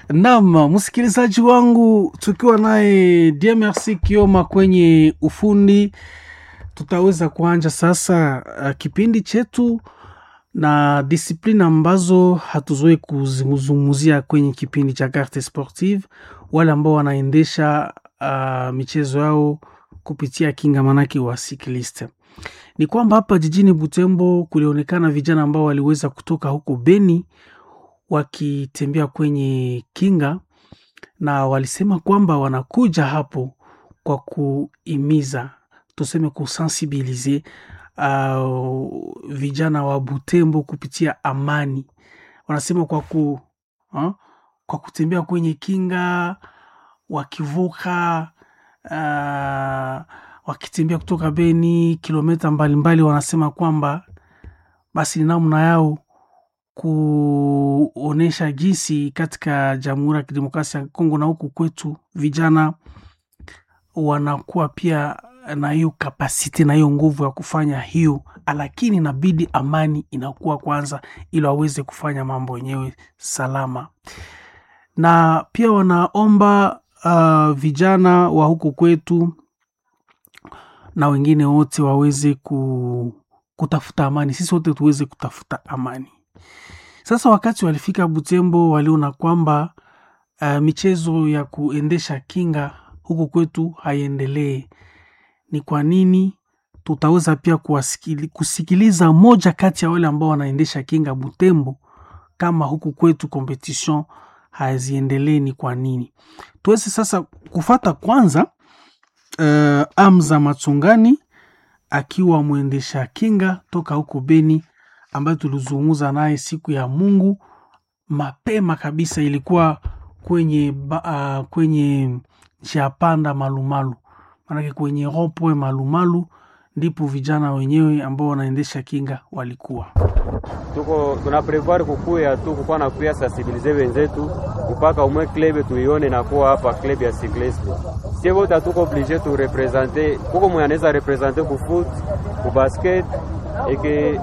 Naam, msikilizaji wangu, tukiwa naye DMRC Kioma kwenye ufundi, tutaweza kuanja sasa uh, kipindi chetu na disiplini ambazo hatuzoe kuzungumzia kwenye kipindi cha Carte Sportive, wale ambao wanaendesha uh, michezo yao kupitia kinga manake wa cyclist. Ni kwamba hapa jijini Butembo kulionekana vijana ambao waliweza kutoka huko Beni wakitembea kwenye kinga na walisema kwamba wanakuja hapo kwa kuimiza tuseme kusensibilize uh, vijana wa Butembo kupitia amani. Wanasema kwa ku uh, kwa kutembea kwenye kinga wakivuka uh, wakitembea kutoka Beni kilomita mbalimbali, wanasema kwamba basi ni namna yao kuonesha jinsi katika Jamhuri ya Kidemokrasia ya Kongo na huku kwetu vijana wanakuwa pia na hiyo kapasiti na hiyo nguvu ya kufanya hiyo, lakini inabidi amani inakuwa kwanza, ili waweze kufanya mambo yenyewe salama. Na pia wanaomba uh, vijana wa huku kwetu na wengine wote waweze ku, kutafuta amani, sisi wote tuweze kutafuta amani. Sasa wakati walifika Butembo, waliona kwamba uh, michezo ya kuendesha kinga huku kwetu haiendelee. Ni kwa nini? Tutaweza pia kuwasikili, kusikiliza moja kati ya wale ambao wanaendesha kinga Butembo, kama huku kwetu competition haziendelee ni kwa nini. Tuweze sasa kufata kwanza uh, Amza Matsungani akiwa mwendesha kinga toka huko Beni ambayo tulizungumza naye siku ya Mungu mapema kabisa, ilikuwa kwenye uh, kwenye njia panda Malumalu, maanake kwenye ropoe Malumalu ndipo vijana wenyewe ambao wanaendesha kinga walikuwa tuko tuna prevoir kukuya tu kukuwa na kuya sensibilize wenzetu mpaka umwe klebe tuione na kuwa hapa club ya cyclisme. Sie wote tuko oblige tu represente, kuko mwenye anaweza represente ku foot ku basket eke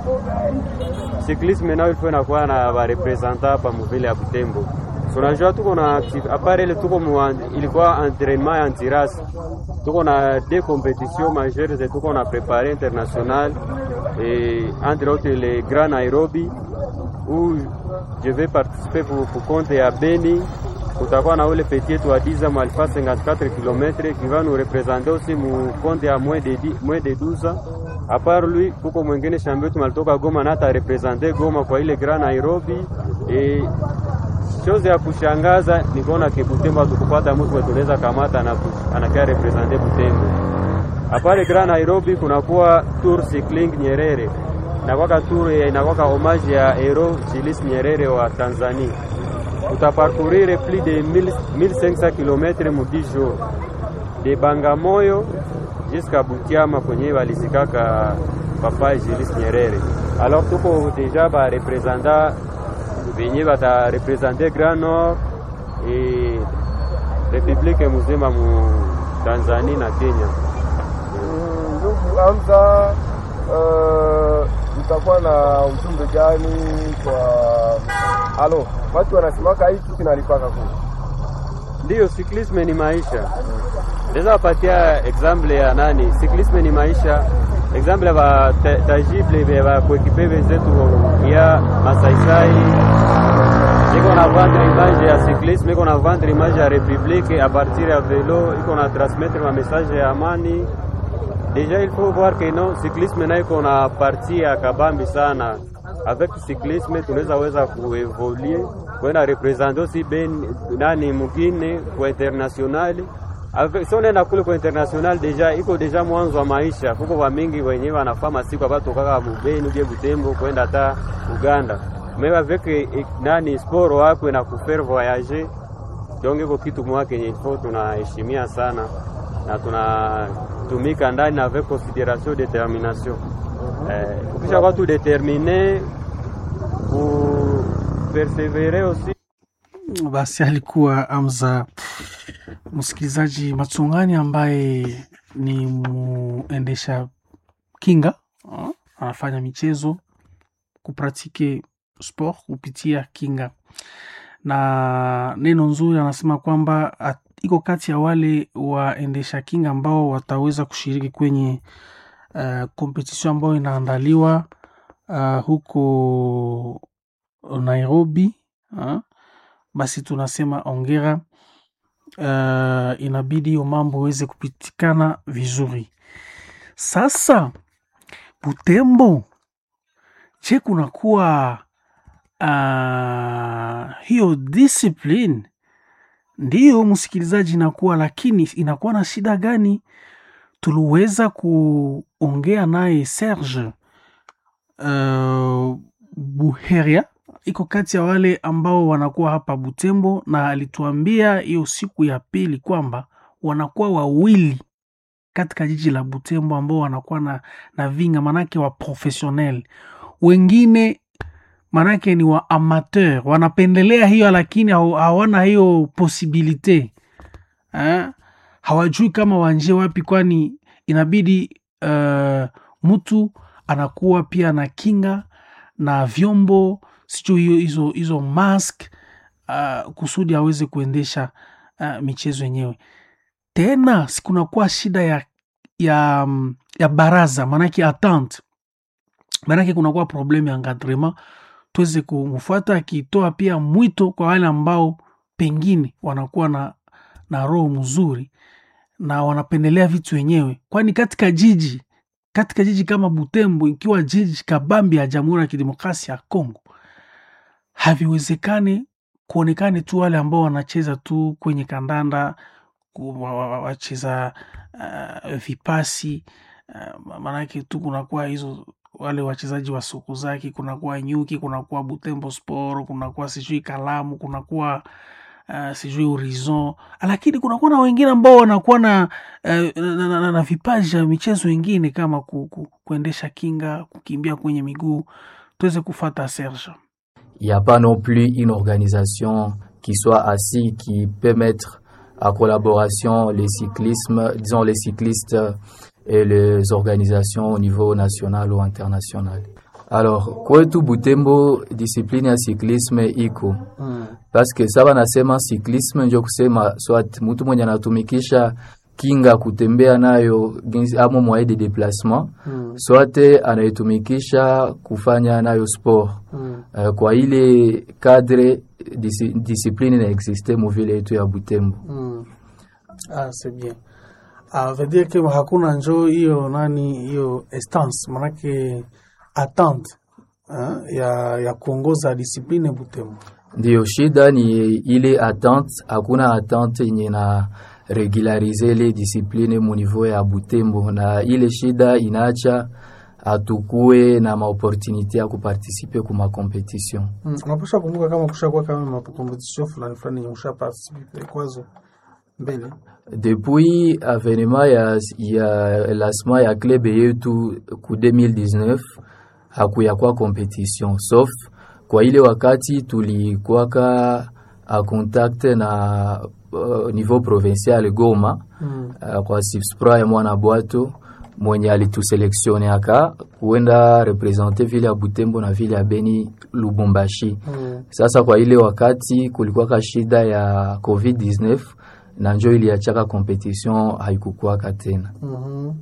cyclisme nayo ilikuwa inakuwa na ba representa hapa muvile ya Butembo. Tunajua tuko na apare ile tuko mwa, ilikuwa entraînement ya antirasi tuko na deux compétitions majeures zetu tuko na prepare international et entre autres le Grand Nairobi où je vais participer pour, pour compte ya Beni. Kutakuwa na ule petit yetu wa 10 ans alfa 54 km qui va nous représenter aussi mu compte ya moins de 10, moins de 12 ans. À part lui kuko mwingine shambio wetu malitoka Goma na ata representer Goma kwa ile Grand Nairobi et chose ya kushangaza ni kuona ke Butembo tukupata mtu tunaweza kamata na anakaa representer Butembo. Apare Grand Nairobi kunakuwa Tour Cycling Nyerere inakwaka tour inakwaka homage ya hero Julius Nyerere wa Tanzania. Utaparcourir plus de 1500 km mu 10 jours de Bangamoyo jusqu'à Butiama kwenye walizikaka papa Julius Nyerere. Alors tuko deja ba representa venye bata represente Grand Nord et republique muzima mu Tanzania na Kenya. Ndugu Hamza, utakuwa uh, na ujumbe gani kwa halo? Watu wanasimaka hiki kinalipaka ku Ndiyo, cyclisme ni maisha. Ndeza wapatia example ya nani? Cyclisme ni maisha. Example ya ba tajible ba kuekipe wenzetu ya masaisai iko na vendre image ya cyclisme, iko na vendre image ya republique a partir ya velo, iko na transmettre ma message ya amani. Deja il faut voir que non cyclisme na iko na partie ya kabambi sana. Avec cyclisme tunaweza weza kuevolue kwenda representer aussi ben nani mugine kwa international avec so nenda kule kwa international deja iko deja mwanzo wa maisha. Kuko wa mingi wenyewe wanafaa masiku abato kaka mubeni uje Butembo kwenda hata Uganda mais avec nani sport wako na kufaire voyager donc iko kitu mwake yenye ifo tunaheshimia sana na tunatumika ndani avec consideration determination. Eh, ukisha kwa tu determine ku persevere aussi. Basi alikuwa Amza msikilizaji Matsungani ambaye ni muendesha kinga, anafanya michezo kupratike sport kupitia kinga na neno nzuri anasema kwamba at- iko kati ya wale waendesha kinga ambao wataweza kushiriki kwenye uh, kompetision ambayo inaandaliwa uh, huko Nairobi uh, basi tunasema ongera. Uh, inabidi hiyo mambo iweze kupitikana vizuri. Sasa Butembo, je, kunakuwa uh, hiyo discipline? Ndiyo msikilizaji, inakuwa lakini inakuwa na shida gani? Tuliweza kuongea naye Serge uh, Buheria iko kati ya wale ambao wanakuwa hapa Butembo, na alituambia hiyo siku ya pili kwamba wanakuwa wawili katika jiji la Butembo ambao wanakuwa na, na vinga manake wa professionnel, wengine manake ni wa amateur, wanapendelea hiyo lakini haw- hawana hiyo posibilite eh? hawajui kama waanjie wapi, kwani inabidi uh, mtu anakuwa pia na kinga na vyombo sijui hiyo hizo hizo mask uh, kusudi aweze kuendesha uh, michezo yenyewe. Tena sikunakuwa shida ya ya, mm, ya baraza maanake attente, maanake kunakuwa problemu ya encadrement, tuweze kumfuata akitoa pia mwito kwa wale ambao pengine wanakuwa na, na roho mzuri na wanapendelea vitu wenyewe, kwani katika jiji katika jiji kama Butembo, ikiwa jiji kabambi ya Jamhuri ya Kidemokrasia ya Kongo, haviwezekani kuonekane tu wale ambao wanacheza tu kwenye kandanda, ku- wa- wa- wa- wacheza uh, vipasi uh, maanake tu kunakuwa hizo wale wachezaji wa suku zake, kunakuwa Nyuki, kunakuwa Butembo Sport, kunakuwa sijui Kalamu, kunakuwa uh, sijui Horizon, lakini kunakuwa na wengine ambao wanakuwa na, uh, na, na, na, na vipaji ya michezo ingine kama ku, ku, kuendesha kinga, kukimbia kwenye miguu. Tuweze kufata Serge. Il n'y a pas non plus une organisation qui soit assise, qui peut mettre à collaboration les cyclismes, disons les cyclistes et les organisations au niveau national ou international. Alors, kwetu Butembo discipline ya cyclisme iko mm. paske saba nasema cyclisme njo kusema swat mtu mwenye anatumikisha kinga kutembea nayo ginsi- amo moyen de déplacement Mm. swate anaitumikisha kufanya nayo sport Mm. Uh, kwa ile cadre disi, discipline inaexiste muvile yetu ya Butembo. Mm. Ah, c'est bien. Ah, veut dire que hakuna njo hiyo nani hiyo estance manake attente eh, ya, ya kuongoza discipline Butembo. Ndiyo shida ni ile attente, hakuna attente yenye na regularize ile discipline mu niveau ya Butembo, na ile shida inaacha atukue na maopportunité ya kuparticipe ku macompetition. Mm. Unapasha kumbuka kama kushakuwa kama makompetition fulani fulani yenye usha participate kwazo mbele. Depuis avenema ya, ya lancement ya club yetu ku 2019 hakuyakuwa competition sauf kwa ile wakati tulikuwaka a contact na uh, niveau provincial Goma Mm. uh, kwa Sipspra ya mwana bwato mwenye alituseleksioneaka kuenda represente vile ya Butembo na vile ya Beni Lubumbashi. Mm. Sasa kwa ile wakati kulikuwaka shida ya COVID-19 na njo iliachaka competition haikukuwaka tena. Mhm.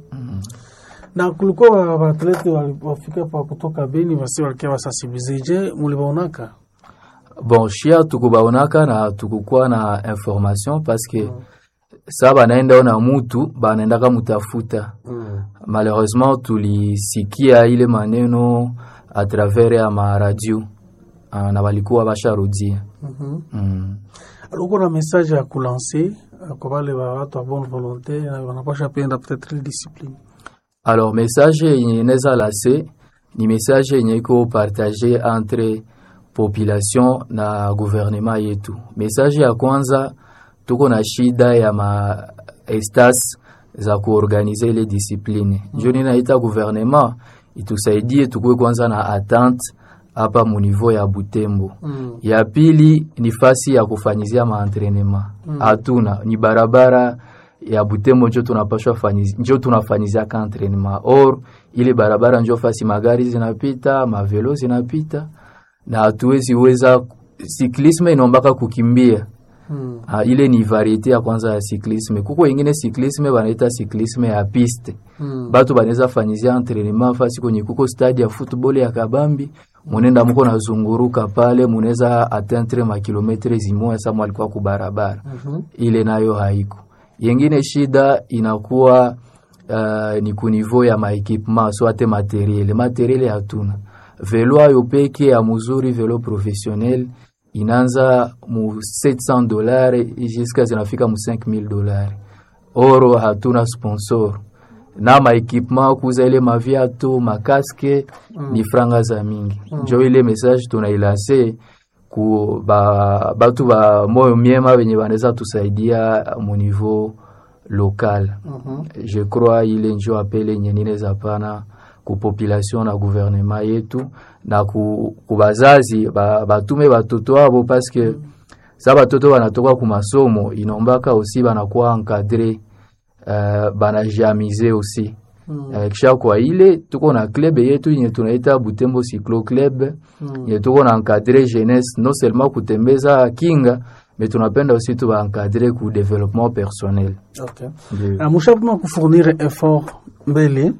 Na kulikuwa wa- waatlete wali- wafika pa kutoka Beni basi walikia wasensibilize. Je, mulibaonaka? Bon, shia tukubaonaka na tukukuwa na information paske sa banaenda ona mutu banaendaka mutafuta. Mm. Malheureusement tulisikia ile maneno a travers ya maradio ah, na walikuwa basharudia Mhm. mm. uko na message ya kulanse kwa wale wa watu wa bonne volonté na wanapasha penda peut-être ile discipline Alors message yenye neza lase ni message yenye iko partage entre population na gouvernement yetu. Message ya kwanza, tuko na shida ya ma estas za kuorganize ile discipline. Njo ninaita gouvernement itusaidie tukue kwanza na attente hapa mu niveau ya Butembo. mm. Ya pili ni fasi ya kufanyizia maentrenema hatuna, ni barabara ya Butembo njo tunapashwa fanyizi, njo tunafanyizia ka entrenema or ile barabara njo fasi magari zinapita mavelo zinapita na hatuwezi weza cyclisme inombaka kukimbia Mm. Ah, ile ni variete ya kwanza ya cyclisme kuko ingine cyclisme banaita cyclisme ya piste Mm. batu banaweza fanyizia entraînement fasi kwenye kuko stade ya football ya kabambi munenda muko nazunguruka pale munaweza atteindre makilometre zimoya sama alikuwa kubarabara Mhm. ile nayo haiko yengine shida inakuwa uh, ni kunivou ya maekipement so ate materiele materiele hatuna velo ayo peke ya muzuri velo professionnel inaanza mu 700 dolari jiska zinafika mu 5000 dolari oro hatuna sponsor na maekipement kuza ile maviatu makaske mm. ni franga za mingi mm. njo ile message tunailanse ku ba, batu ba moyo miema benye banaweza tusaidia mu niveau local Mhm. je crois ile njo apele yenye ninaweza pana ku population na gouvernement yetu na ku, ku bazazi ba, batume batoto abo paske sa batoto banatoka ku masomo inombaka aussi banakuwa encadre uh, banajamize aussi Mm. uh, kisha kwa ile tuko na club yetu yenye tunaita Butembo Cyclo Club Mm. yenye tuko na encadre jeunesse non seulement kutembeza kinga mais tunapenda aussi tuba encadre ku développement personnel Okay. Ndio. Ah, mushapima kufournir effort mbele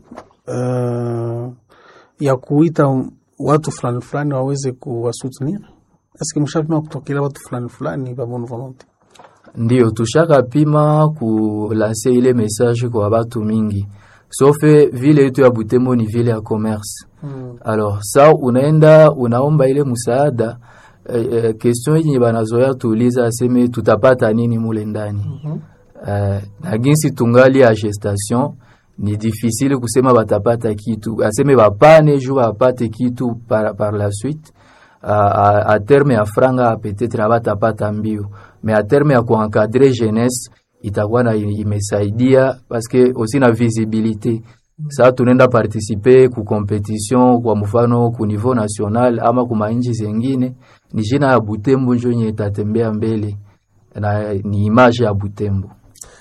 uh, ya kuita watu fulani fulani waweze kuwasoutenir eske mushapima kutokela watu fulani fulani ba bonne volonté ndio tushaka pima kulanse ile message kwa batu mingi sofe vile yetu ya Butembo ni vile ya commerce mm. alors sa unaenda unaomba ile musaada eh, eh, question yenye banazoya tuuliza aseme tutapata nini mule ndani Mhm. eh, na ginsi tungali ya gestation ni difficile kusema batapata kitu aseme bapane ju bapate kitu par, par la suite a, a, a terme ya franga peut-être na batapata mbio mais a terme ya kuencadre jeunesse itakuwa na imesaidia parce que aussi na visibilité saa tunaenda participe ku competition kwa mfano ku niveau national ama ku mainchi zengine ni jina ya Butembo njo yenye itatembea mbele na ni image ya Butembo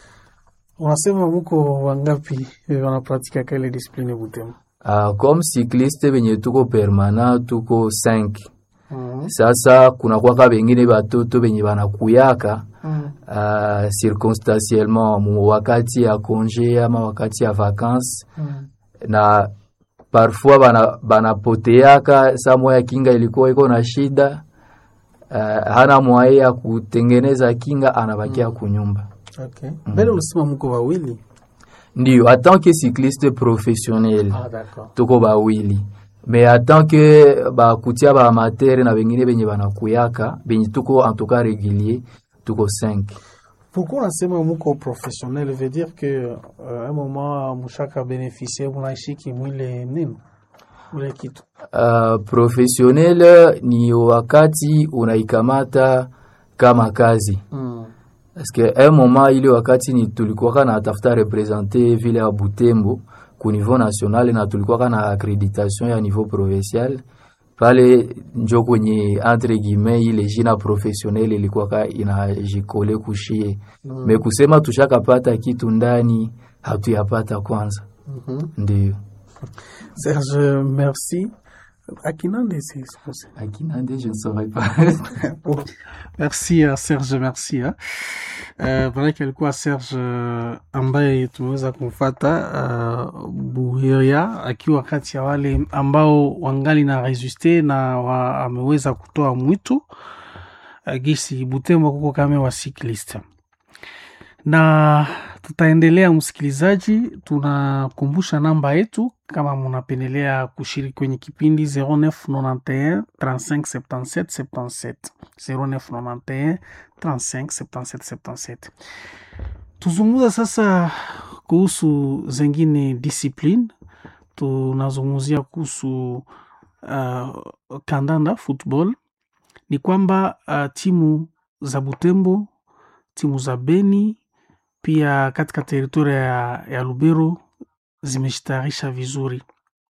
unasema muko wangapi eh, wanapratika kale discipline Butembo Uh, comme cycliste benye tuko permanent tuko 5 mm. sasa kuna kwaka bengine batoto benye banakuyaka mm. uh, circonstanciellement mu wakati ya congé ama wakati ya vacances mm. na parfois bana banapoteaka saa moya kinga ilikuwa iko na shida uh, hana mwaye ya kutengeneza kinga anabakia kunyumba okay. mbele ulisema muko wawili ndio en tant que cycliste professionnel ah, d'accord tuko bawili me en tant que bakutia ba amateur na bengine benye banakuyaka benye tuko en tout cas régulier tuko 5 Pourquoi unasema muko professionnel veut dire que euh, un moment mushaka bénéficier munaishiki mwile nini ule kitu uh, professionnel ni wakati unaikamata kama kazi mm. parce que un moment ile wakati ni tulikuwaka na tafuta represente vile ya Butembo ku niveau national na tulikuwaka na accreditation ya niveau provincial pale njo kwenye entre guillemets ile jina professionnel ilikuwaka inajikole kushie Mm. me kusema tushakapata kitu ndani hatuyapata kwanza Mhm. ndio Serge merci akinande c'est supposé akinande je ne saurais pas Bon, merci uh, Serge, merci uh. Uh, manake alikuwa Serge uh, ambaye tumeweza kumfata uh, Buhiria akiwa kati ya wale ambao wangali na resiste na wa, ameweza kutoa mwito uh, gisi Butembo kuko kame wa cyclist na tutaendelea msikilizaji, tunakumbusha namba yetu kama munapendelea kushiriki kwenye kipindi 0991 35 77 77 0991 35 77 77. Tuzungumza sasa kuhusu zengine discipline. Tunazungumzia kuhusu uh, kandanda football. Ni kwamba uh, timu za Butembo, timu za Beni pia katika teritoria ya, ya Lubero zimejitayarisha vizuri.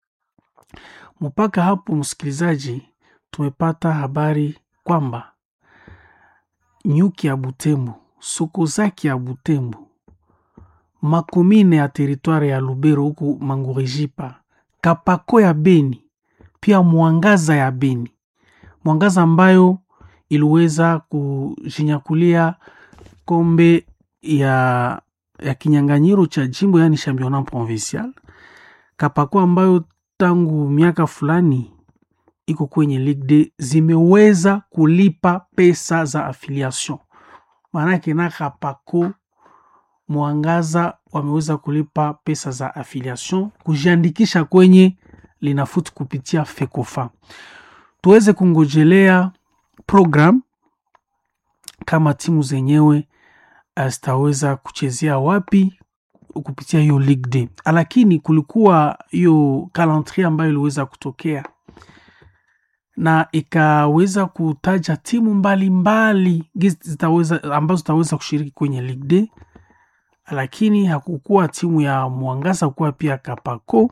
Mpaka hapo, msikilizaji, tumepata habari kwamba nyuki ya Butembo, soko zake ya Butembo, makomine ya teritwari ya Lubero huku Mangurijipa, Kapako ya Beni, pia Mwangaza ya Beni, Mwangaza ambayo iliweza kujinyakulia kombe ya, ya kinyanganyiro cha jimbo yaani championnat provincial. Kapako ambayo tangu miaka fulani iko kwenye Ligue D zimeweza kulipa pesa za affiliation, maanake na Kapako Mwangaza wameweza kulipa pesa za affiliation kujiandikisha kwenye Linafoot kupitia Fekofa. Tuweze kungojelea program kama timu zenyewe zitaweza kuchezea wapi kupitia hiyo Ligue D, lakini kulikuwa hiyo calendrier ambayo iliweza kutokea na ikaweza kutaja timu mbalimbali zitaweza ambazo zitaweza kushiriki kwenye Ligue D, lakini hakukuwa timu ya Mwangaza, kuwa pia Kapako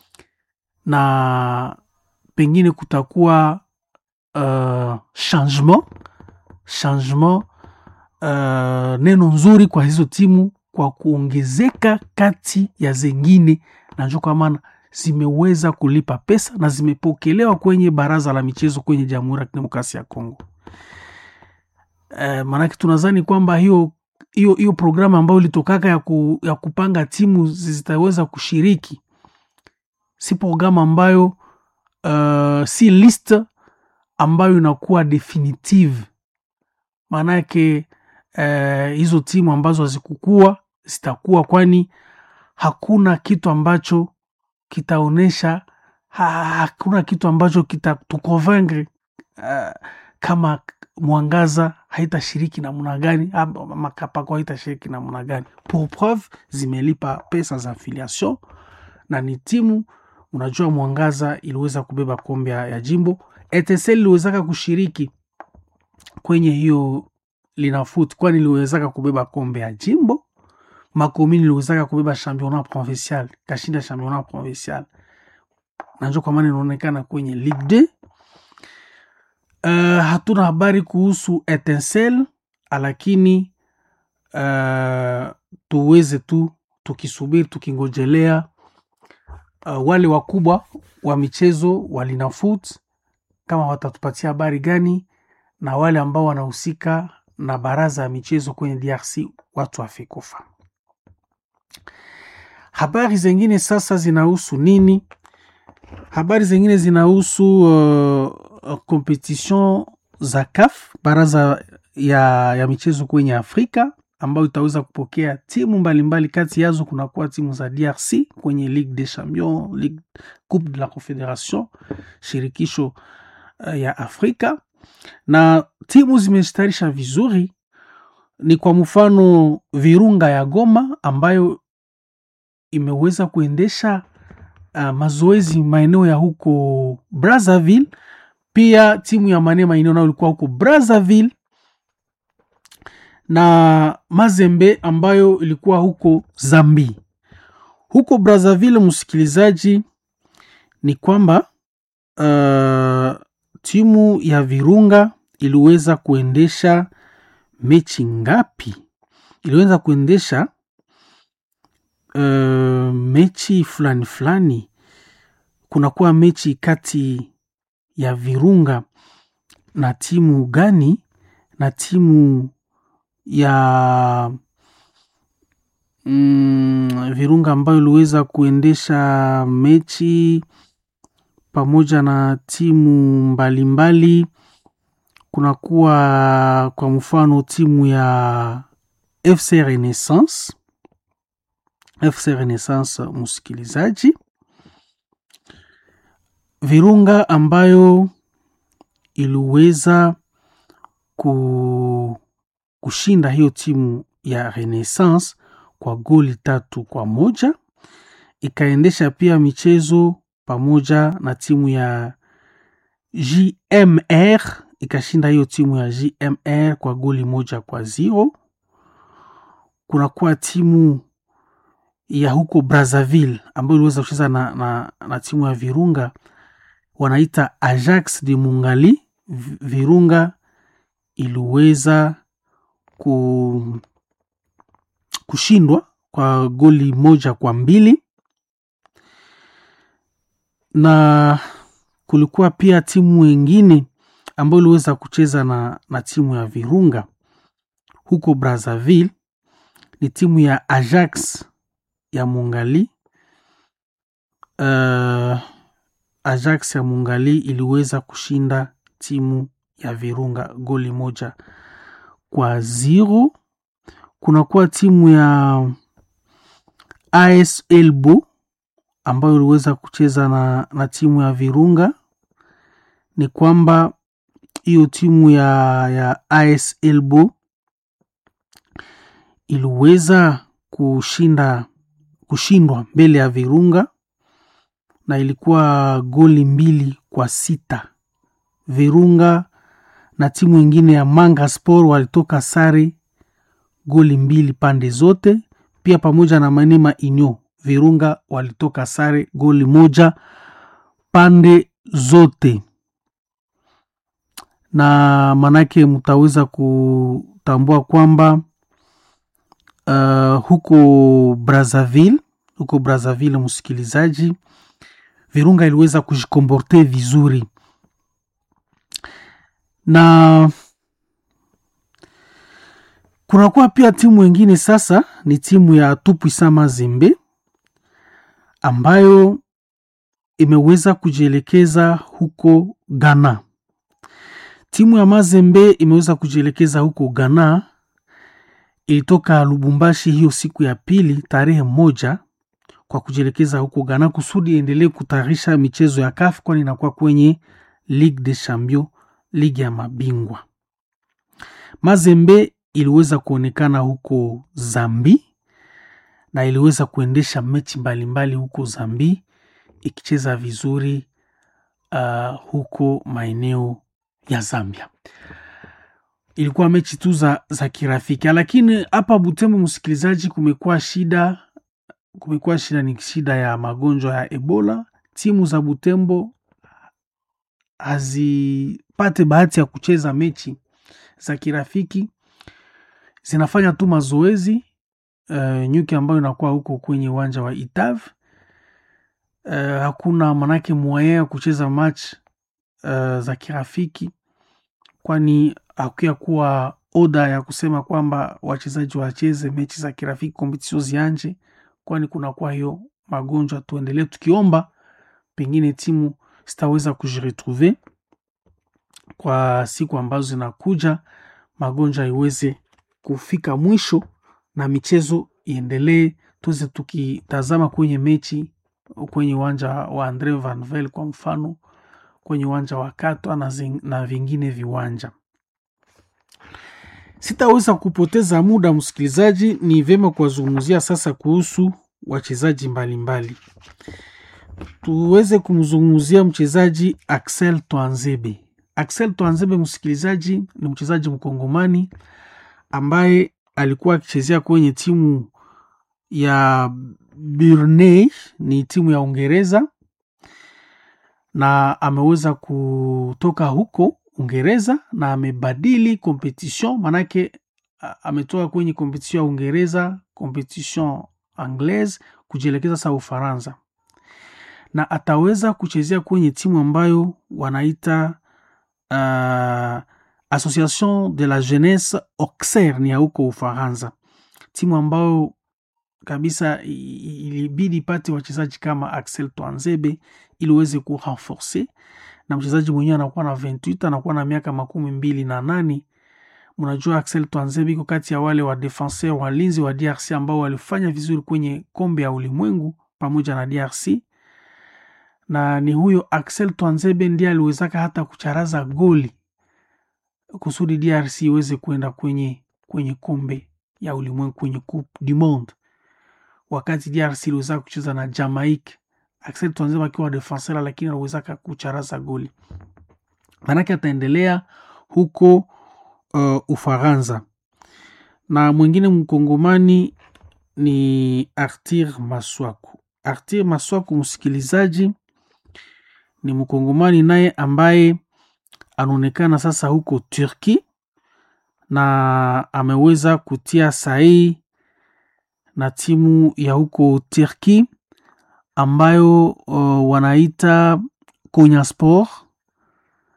na pengine kutakuwa uh, changement changement uh, neno nzuri kwa hizo timu kwa kuongezeka kati ya zengine, na njo kwa maana zimeweza kulipa pesa na zimepokelewa kwenye baraza la michezo kwenye Jamhuri ya Kidemokrasia ya Kongo. Uh, maanake tunadhani kwamba hiyo hiyo hiyo programu ambayo ilitokaka ya, ku, ya kupanga timu zitaweza kushiriki si programu ambayo uh, si list ambayo inakuwa definitive. Maana yake uh, hizo timu ambazo hazikukua zitakuwa, kwani hakuna kitu ambacho kitaonyesha ha, hakuna kitu ambacho kitatukonvaincre uh, kama Mwangaza haitashiriki namna gani ama Kapako haitashiriki namna gani. Pour preuve zimelipa pesa za affiliation na ni timu unajua, Mwangaza iliweza kubeba kombe ya jimbo. ETSL iliwezaka kushiriki kwenye hiyo Linafoot, kwani iliwezaka kubeba kombe ya jimbo. Makomini iliwezaka kubeba championnat provincial, kashinda championnat provincial, najua kwa maana inaonekana kwenye Ligue 2. Uh, hatuna habari kuhusu Etincelle lakini uh, tuweze tu tukisubiri tukingojelea uh, wale wakubwa wa michezo wa Linafoot kama watatupatia habari gani, na wale ambao wanahusika na baraza ya michezo kwenye DRC watu wa Fekofa. Habari zengine sasa zinahusu nini? Habari zengine zinahusu uh, competition za CAF, baraza ya, ya michezo kwenye Afrika ambayo itaweza kupokea timu mbalimbali mbali. Kati yazo kunakuwa timu za DRC kwenye Ligue des Champions, Ligue Coupe de la Confederation, shirikisho uh, ya Afrika na timu zimestarisha vizuri. Ni kwa mfano Virunga ya Goma ambayo imeweza kuendesha uh, mazoezi maeneo ya huko Brazzaville. Pia timu ya Mane maeneo nayo ilikuwa huko Brazzaville, na Mazembe ambayo ilikuwa huko Zambi. Huko Brazzaville, msikilizaji, ni kwamba uh, timu ya Virunga iliweza kuendesha mechi ngapi? Iliweza kuendesha uh, mechi fulani fulani. Kunakuwa mechi kati ya Virunga na timu gani? Na timu ya mm, Virunga ambayo iliweza kuendesha mechi pamoja na timu mbalimbali. Kunakuwa kwa mfano timu ya FC Renaissance, FC Renaissance msikilizaji, Virunga ambayo iliweza ku, kushinda hiyo timu ya Renaissance kwa goli tatu kwa moja ikaendesha pia michezo pamoja na timu ya JMR ikashinda hiyo timu ya JMR kwa goli moja kwa zero. Kunakuwa timu ya huko Brazzaville ambayo iliweza kucheza na, na, na timu ya Virunga wanaita Ajax de Mungali. Virunga iliweza ku, kushindwa kwa goli moja kwa mbili na kulikuwa pia timu wengine ambayo iliweza kucheza na, na timu ya Virunga huko Brazzaville ni timu ya Ajax ya Mungali. Uh, Ajax ya Mungali iliweza kushinda timu ya Virunga goli moja kwa zero. Kunakuwa timu ya AS Elbo ambayo iliweza kucheza na, na timu ya Virunga. Ni kwamba hiyo timu ya, ya AS Elbo iliweza kushinda kushindwa mbele ya Virunga na ilikuwa goli mbili kwa sita. Virunga na timu ingine ya Manga Sport walitoka sare goli mbili pande zote, pia pamoja na Manema Inyo Virunga walitoka sare goli moja pande zote, na manake mtaweza kutambua kwamba uh, huko Brazzaville, huko Brazzaville, msikilizaji, Virunga iliweza kujikomporte vizuri na kunakuwa pia timu ingine sasa, ni timu ya Tupuisa Mazembe ambayo imeweza kujielekeza huko Ghana. Timu ya Mazembe imeweza kujielekeza huko Ghana, ilitoka Lubumbashi hiyo siku ya pili tarehe moja kwa kujielekeza huko Ghana kusudi endelee kutayarisha michezo ya CAF, kwani inakuwa kwenye Ligue des Champions, ligi ya mabingwa. Mazembe iliweza kuonekana huko Zambi na iliweza kuendesha mechi mbalimbali huko Zambi ikicheza vizuri uh, huko maeneo ya Zambia. Ilikuwa mechi tu za, za kirafiki, lakini hapa Butembo, msikilizaji, kumekuwa shida, kumekuwa shida, ni shida ya magonjwa ya Ebola. Timu za Butembo hazipate bahati ya kucheza mechi za kirafiki, zinafanya tu mazoezi uh, nyuki ambayo inakuwa huko kwenye uwanja wa Itav. Uh, hakuna manake mwaya ya kucheza match uh, za kirafiki, kwani hakuya kuwa oda ya kusema kwamba wachezaji wacheze mechi za kirafiki kompetisio zianje, kwani kunakuwa hiyo magonjwa. Tuendelee tukiomba pengine timu zitaweza kujiretrouve kwa siku ambazo zinakuja, magonjwa iweze kufika mwisho na michezo iendelee, tuweze tukitazama kwenye mechi kwenye uwanja wa Andre Vanvel kwa mfano, kwenye uwanja wa Katwa na, zing, na vingine viwanja. Sitaweza kupoteza muda msikilizaji, ni vyema kuwazungumzia sasa kuhusu wachezaji mbalimbali. Tuweze kumzungumzia mchezaji Axel Twanzebe. Axel Twanzebe, msikilizaji, ni mchezaji mkongomani ambaye alikuwa akichezea kwenye timu ya Burnley, ni timu ya Uingereza, na ameweza kutoka huko Uingereza na amebadili competition, manake ametoka kwenye competition ya Uingereza, competition anglaise, kujielekeza sasa Ufaransa, na ataweza kuchezea kwenye timu ambayo wanaita uh, Association de la Jeunesse Auxerre ni ya huko Ufaransa, timu ambayo kabisa ilibidi ipate wachezaji kama Axel Twanzebe ili uweze kurenforce, na mchezaji mwenyewe anakuwa na 28 anakuwa na miaka makumi mbili na nane. Mnajua Axel Twanzebe iko kati ya wale wa defenseur walinzi wa DRC ambao walifanya vizuri kwenye kombe ya ulimwengu pamoja na DRC, na ni huyo Axel Twanzebe ndiye aliwezaka hata kucharaza goli kusudi DRC iweze kuenda kwenye, kwenye kombe ya ulimwengu kwenye Coupe du Monde, wakati DRC iliweza kucheza na Jamaica. Axel Twanzebe akiwa defenseur, lakini aliwezaka kucharaza goli, manake ataendelea huko uh, Ufaransa. Na mwingine mkongomani ni Artir Maswaku. Artir Maswaku, msikilizaji, ni mkongomani naye ambaye anaonekana sasa huko Turki na ameweza kutia sahihi na timu ya huko Turki ambayo uh, wanaita Konyaspor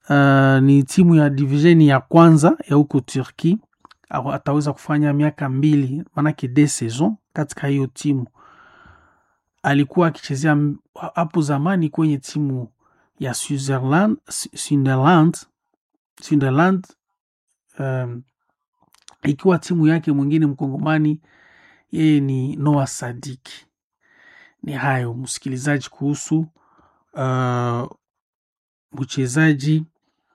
uh, ni timu ya divisheni ya kwanza ya huko Turki. Au Ataweza kufanya miaka mbili, maanake de saison katika hiyo timu. Alikuwa akichezea m- hapo zamani kwenye timu ya Switzerland, Su- Sunderland, Sunderland um, ikiwa timu yake mwingine mkongomani yeye ni Noah Sadiki. Ni hayo msikilizaji, kuhusu uh, mchezaji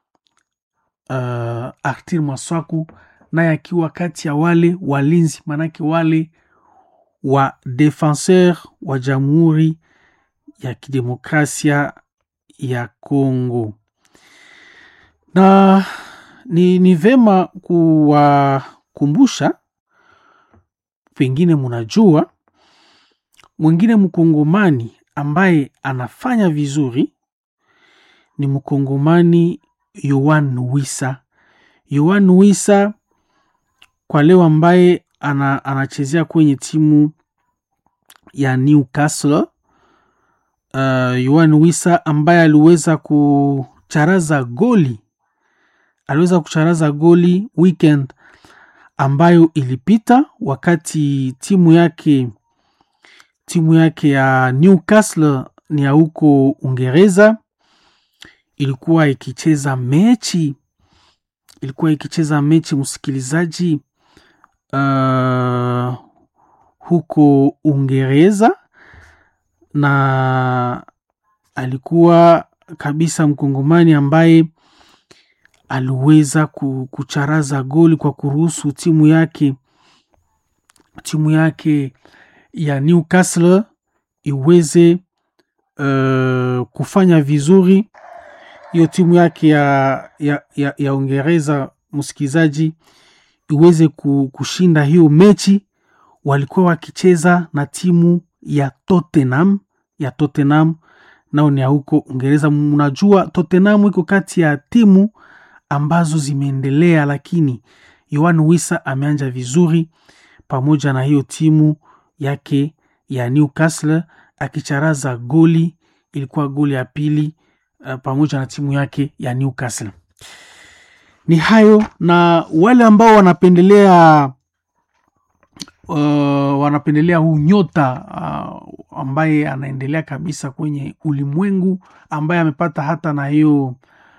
uh, Artir Maswaku naye akiwa kati ya wale walinzi, maanake wale wa defenseur wa Jamhuri ya Kidemokrasia ya Kongo, na ni, ni vema kuwakumbusha, pengine munajua mwingine mkongomani ambaye anafanya vizuri ni mkongomani Yoan Wissa. Yoan Wissa kwa leo ambaye ana, anachezea kwenye timu ya Newcastle. Uh, Yoan Wissa ambaye aliweza kucharaza goli aliweza kucharaza goli weekend ambayo ilipita wakati timu yake timu yake ya Newcastle ni ya huko Uingereza ilikuwa ikicheza mechi ilikuwa ikicheza mechi msikilizaji, uh, huko Uingereza na alikuwa kabisa mkongomani ambaye aliweza ku- kucharaza goli kwa kuruhusu timu yake timu yake ya Newcastle iweze uh, kufanya vizuri hiyo timu yake ya, ya, ya, ya Uingereza msikilizaji, iweze ku- kushinda hiyo mechi. Walikuwa wakicheza na timu ya Tottenham ya Tottenham, nao ni ya huko Uingereza. Mnajua Tottenham iko kati ya timu ambazo zimeendelea, lakini Yoan Wissa ameanja vizuri pamoja na hiyo timu yake ya Newcastle akicharaza goli, ilikuwa goli ya pili uh, pamoja na timu yake ya Newcastle. Ni hayo na wale ambao wanapendelea uh, wanapendelea huu nyota uh, ambaye anaendelea kabisa kwenye ulimwengu ambaye amepata hata na hiyo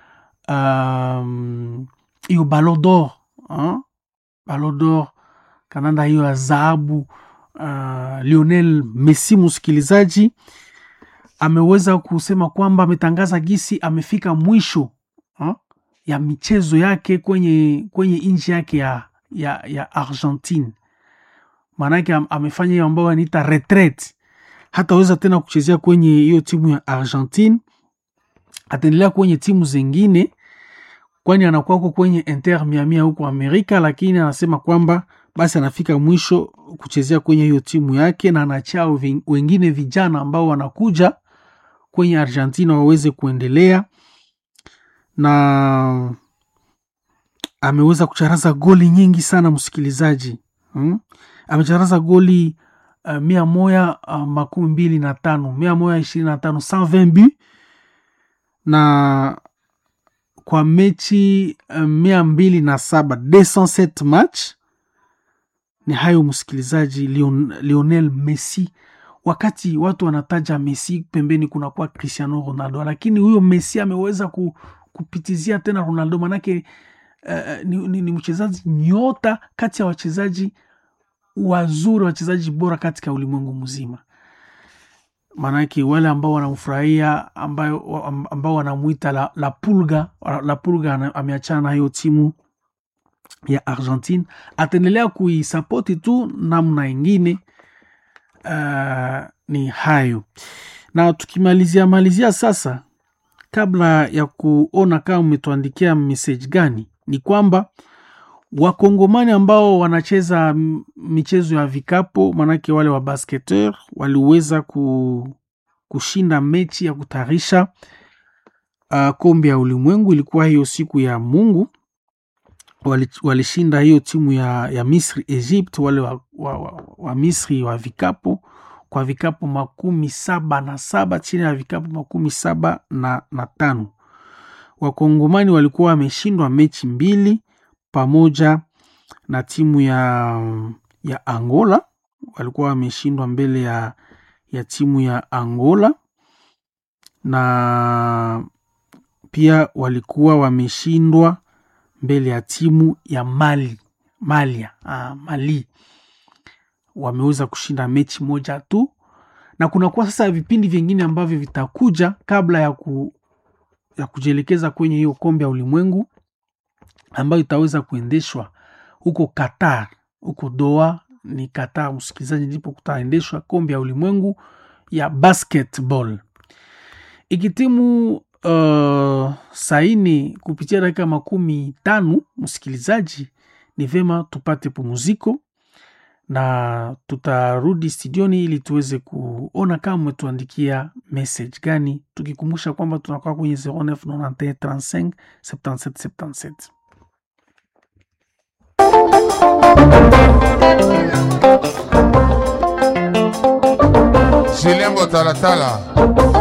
um, hiyo Ballon d'Or uh, Ballon d'Or kananda hiyo ya dhahabu uh, Lionel Messi msikilizaji ameweza kusema kwamba ametangaza gisi amefika mwisho ha, ya michezo yake kwenye, kwenye nchi yake ya, ya, ya Argentine. Maanake am- amefanya hiyo ambayo anaita retreat, hataweza tena kuchezea kwenye hiyo timu ya Argentine, ataendelea kwenye timu zingine, kwani anakuwako kwenye Inter Miami huko Amerika, lakini anasema kwamba basi anafika mwisho kuchezea kwenye hiyo timu yake, na anachao ving- wengine vijana ambao wanakuja kwenye Argentina waweze kuendelea na ameweza kucharaza goli nyingi sana msikilizaji hmm? amecharaza goli uh, mia moja uh, makumi mbili na tano mia moja ishirini na tano 120 but na kwa mechi uh, mia mbili na saba 207 match ni hayo msikilizaji Lion, Lionel Messi wakati watu wanataja Messi pembeni kunakuwa Cristiano Ronaldo, lakini huyo Messi ameweza ku, kupitizia tena Ronaldo, manake uh, ni, ni, ni mchezaji nyota kati ya wachezaji wazuri, wachezaji bora katika ulimwengu mzima. Maanake wale ambao wanamfurahia ambayo ambao wanamwita la, la pulga la pulga ana- ameachana na hiyo timu ya Argentine, ataendelea kuisapoti tu namna ingine. Uh, ni hayo na tukimalizia malizia sasa, kabla ya kuona kama umetuandikia message gani, ni kwamba wakongomani ambao wanacheza m- michezo ya vikapo, manake wale wa basketeur waliweza ku, kushinda mechi ya kutayarisha uh, kombe ya ulimwengu. Ilikuwa hiyo siku ya Mungu wali- walishinda hiyo timu ya, ya Misri Egypt, wale wa, wa, wa, wa Misri wa vikapo kwa vikapu makumi saba na saba chini ya vikapu makumi saba na, na tano wakongomani walikuwa wameshindwa mechi mbili pamoja na timu ya, ya angola walikuwa wameshindwa mbele ya, ya timu ya angola na pia walikuwa wameshindwa mbele ya timu ya mali malia ah, mali wameweza kushinda mechi moja tu na kunakuwa sasa vipindi vingine ambavyo vitakuja kabla ya, ku, ya kujielekeza kwenye hiyo kombe ya ulimwengu ambayo itaweza kuendeshwa huko qatar huko doa ni qatar msikilizaji ndipo kutaendeshwa kombe ya ulimwengu ya basketball ikitimu uh, saini kupitia dakika makumi tano msikilizaji ni vema tupate pumuziko na tutarudi studioni ili tuweze kuona kama umetuandikia message gani tukikumbusha kwamba tunakuwa kwenye 0991 35 Chilembo talatala